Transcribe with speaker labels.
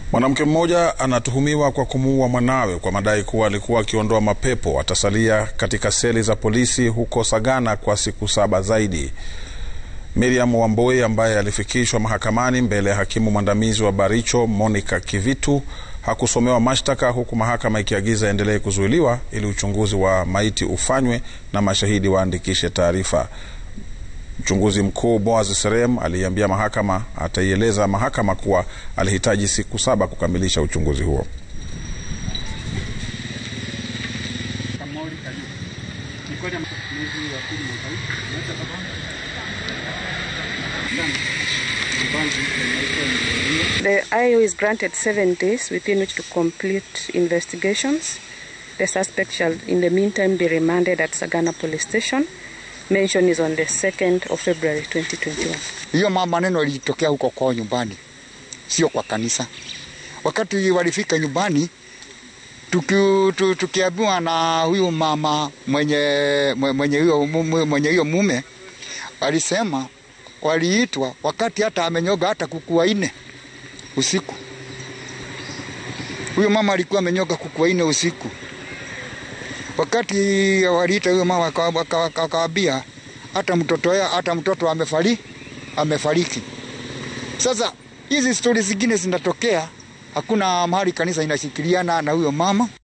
Speaker 1: Mwanamke mmoja anatuhumiwa kwa kumuua mwanawe kwa madai kuwa alikuwa akiondoa mapepo. Atasalia katika seli za polisi huko Sagana kwa siku saba zaidi. Miriam Wamboi ambaye alifikishwa mahakamani mbele ya hakimu mwandamizi wa Baricho Monica Kivitu hakusomewa mashtaka huku mahakama ikiagiza aendelee kuzuiliwa ili uchunguzi wa maiti ufanywe na mashahidi waandikishe taarifa. Mchunguzi mkuu Boaz Serem aliiambia mahakama ataieleza mahakama kuwa alihitaji siku saba kukamilisha uchunguzi huo.
Speaker 2: The IO is granted seven days within which to complete investigations. The suspect shall in the meantime be remanded at Sagana Police Station. Mention is on the 2nd of February 2021.
Speaker 3: Hiyo maneno ilitokea huko kwao nyumbani, sio kwa kanisa. Wakati walifika nyumbani, tuki- tukiambiwa na huyu mama mwenye mwenye hiyo mwenye hiyo mume alisema waliitwa wakati hata amenyoga hata kuku wanne usiku. Huyo mama alikuwa amenyoga kuku wanne usiku. Wakati waliita huyo mama akawaambia hata mtoto ya, hata mtoto amefari amefariki. Sasa hizi stori zingine zinatokea, hakuna mahali kanisa inashikiliana na huyo mama.